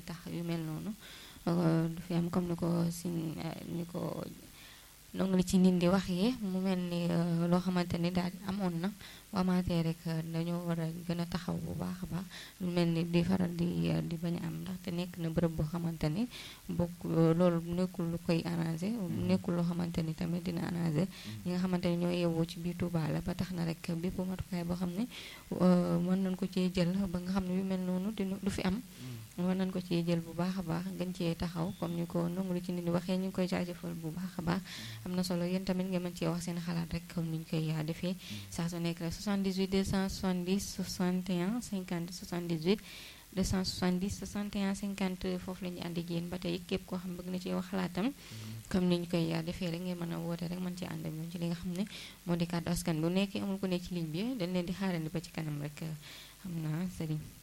tax yu mel noonu du fi am comme ni ko sin ni ko donc li ci nit di waxee mu mel ni loo xamante ni daal amoon na bu amaatee rek dañoo war a gën a taxaw bu baax a baax lu mel ni di faral di di bañ a am ndaxte nekk na bërëb boo xamante ni bokk loolu nekkul lu koy arrangé nekkul loo xamante ni tamit dina arrangé ñi nga xamante ni ñoo yeewoo ci biir Touba la ba tax na rek bépp matukaay boo xam ne mën nañ ko cee jël ba nga xam ne yu mel noonu dina du fi am war nañ ko ci jël bu baax a baax gën cee taxaw comme ni ko nangu lu ci nit ñi waxee ñu ngi koy jaajëfal bu baax a baax am na solo yéen tamit ngeen mën cee wax seen xalaat rek comme ni ñu koy defee saa su nekk rek 78 270 61 50 78 270 61 50 foofu la ñu ànd ak yéen ba tey képp koo xam bëgg na ci wax xalaatam comme ni ñu koy defee rek ngeen mën a woote rek mën cee ànd ak ñun ci li nga xam ne moo di kàddu askan bu nekkee amul ko ne ci ligne bi dañ leen di xaarandi ba ci kanam rek xam naa sëriñ